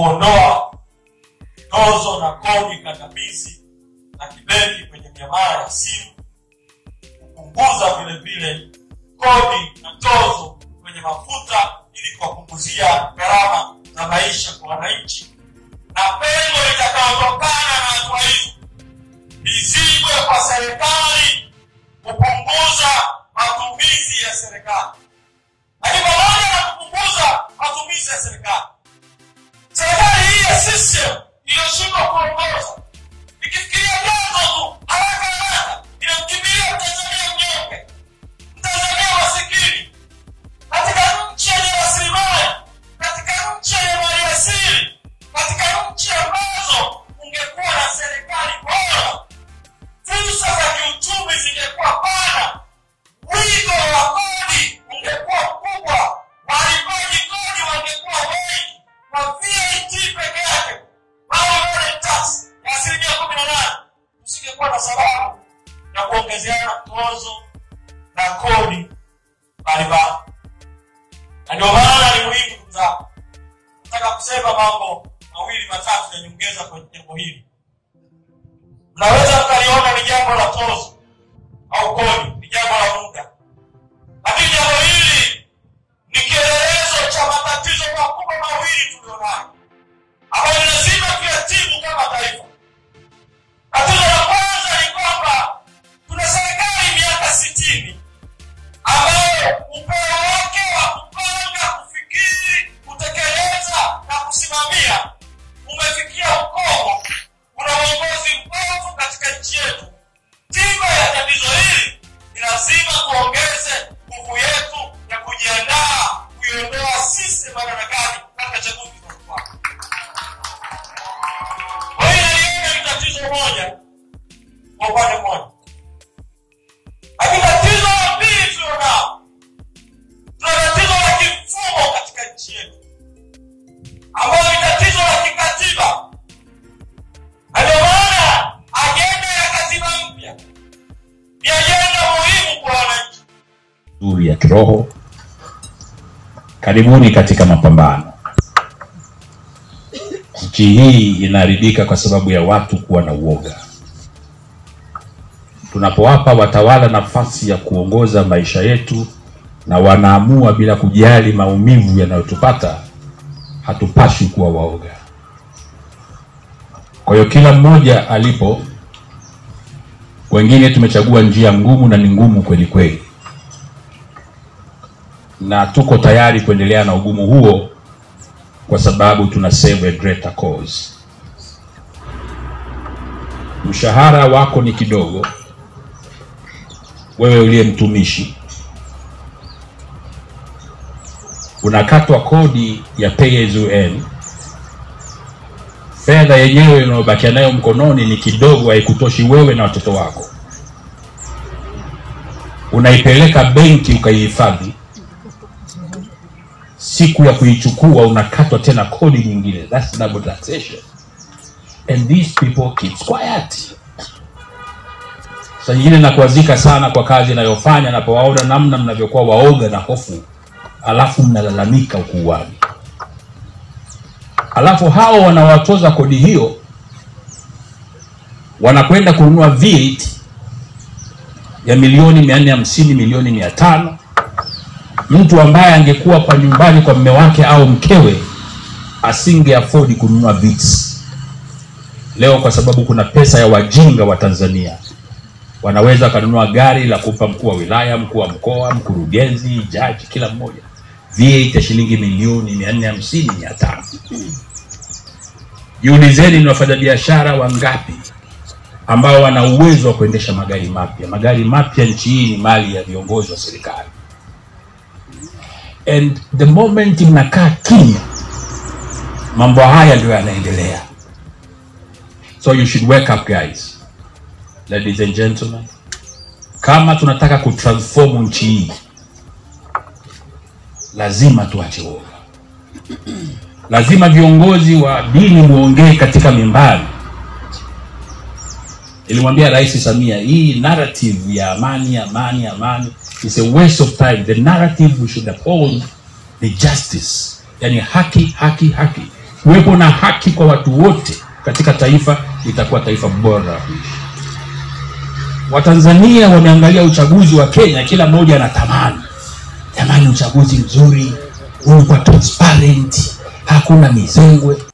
kuondoa tozo na kodi kandamizi na kibenki kwenye miamala ya simu, kupunguza vile vile kodi na tozo kwenye mafuta ili kuwapunguzia gharama za maisha kwa wananchi, na pengo litakayotokana na hatua hizo lizibwe kwa serikali kupunguza matumizi ya serikali. Lakini pamoja na kupunguza matumizi ya serikali, serikali hii ya system iliyoshindwa kuongoza ikifikiria vyanzo tu haraka haraka, inamkimbilia Mtanzania mnyonge, Mtanzania masikini katika nchi yenye rasilimali, katika nchi yenye maliasili, katika nchi ambazo ungekuwa na serikali bora, fursa za kiuchumi zingekuwa pana, wigo wa kodi ungekuwa mkubwa, walipaji kodi wangekuwa wengi, kwa VAT peke yake au tax ya asilimia kumi na nane, tusingekuwa na sababu ya kuongezeana tozo na kodi mbalimbali na ndio maana ni muhimu ndugu zangu nataka kusema mambo mawili matatu ya nyongeza kwenye jambo hili mnaweza mkaliona ni jambo la tozo au kodi ni jambo la muda lakini jambo hili ni kielelezo cha matatizo makubwa mawili tulionayo ambayo ni lazima tuyatibu kama taifa tatizo la kwanza ni kwamba tuna serikali miaka sitini ambayo upeo wake wa kupanga, kufikiri, kutekeleza na kusimamia umefikia ukomo. Kuna uongozi mbovu katika nchi yetu. Tiba ya tatizo hili ni lazima tuongeze nguvu yetu ya kujiandaa kuiondoa system madarakani katika chaguzi zinazofuata. Kwa hiyo naliona ni tatizo moja kwa upande mmoja lakini tatizo la pili tulionao, tuna tatizo la kimfumo katika nchi yetu, ambayo ni tatizo la kikatiba, na ndio maana ajenda ya katiba mpya ni ajenda muhimu kwa wananchi. nzuri ya kiroho. Karibuni katika mapambano. Nchi hii inaharibika kwa sababu ya watu kuwa na uoga. Tunapowapa watawala nafasi ya kuongoza maisha yetu na wanaamua bila kujali maumivu yanayotupata, hatupaswi kuwa waoga. Kwa hiyo kila mmoja alipo, wengine tumechagua njia ngumu na ni ngumu kweli kweli na tuko tayari kuendelea na ugumu huo kwa sababu tuna serve a greater cause. Mshahara wako ni kidogo, wewe uliye mtumishi unakatwa kodi ya pay as you earn. Fedha yenyewe unayobakia nayo mkononi ni kidogo, haikutoshi wewe na watoto wako. Unaipeleka benki ukaihifadhi, siku ya kuichukua unakatwa tena kodi nyingine. That's double taxation. And these people keep quiet. Saa nyingine nakuazika sana kwa kazi inayofanya napowaona namna mnavyokuwa waoga na hofu, alafu mnalalamika ukuuani, alafu hao wanaowatoza kodi hiyo wanakwenda kununua VAT ya milioni mia nne hamsini milioni mia tano mtu ambaye angekuwa kwa nyumbani kwa mme wake au mkewe asinge afford kununua vits. Leo kwa sababu kuna pesa ya wajinga wa Tanzania wanaweza wakanunua gari la kumpa mkuu wa wilaya, mkuu wa mkoa, mkurugenzi, jaji, kila mmoja VAT ya shilingi milioni mia nne hamsini mia tano. Jiulizeni ni wafanyabiashara wangapi ambao wana uwezo wa kuendesha magari mapya. Magari mapya nchi hii ni mali ya viongozi wa serikali and the moment mnakaa kimya, mambo haya ndio yanaendelea. So you should wake up guys, ladies and gentlemen. Kama tunataka kutransform nchi hii, lazima tuache uoga. Lazima viongozi wa dini muongee katika mimbari. Nilimwambia Rais Samia, hii narrative ya amani, amani, amani is a waste of time. The narrative we should uphold ni justice, yani haki, haki, haki. kuwepo na haki kwa watu wote katika taifa, litakuwa taifa bora la kuishi. Watanzania wameangalia uchaguzi wa Kenya, kila mmoja anatamani jamani, uchaguzi mzuri ulikuwa transparent, hakuna mizengwe.